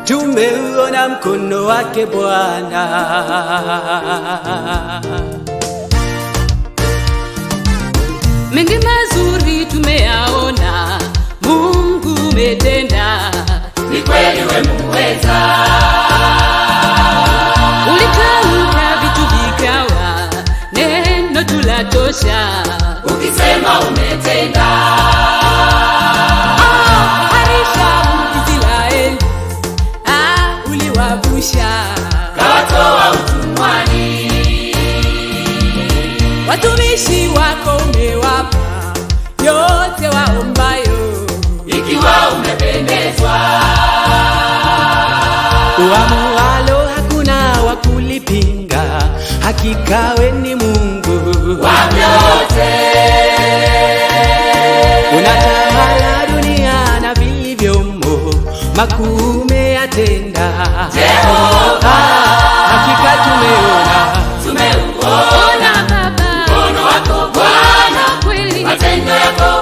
tumeuona mkono wake Bwana. mengi mazuri tumeyaona, Mungu umetenda, ni kweli we muweza, ulitamka vitu vikawa, neno tulatosha. ukisema umetenda, Ah, harisha Israeli, ah, uliwavusha kawatoa utumwani, watumishi wako, umewapa yote waombayo. ikiwa umependezwa, Uamualo hakuna wa kulipinga, hakika we ni Mungu. wa vyote, Unatawala dunia na vilivyomo, makuu umeyatenda. Jehova, Hakika tumeona tumeuona Ona Baba, mkono wako Bwana, kweli matendo yako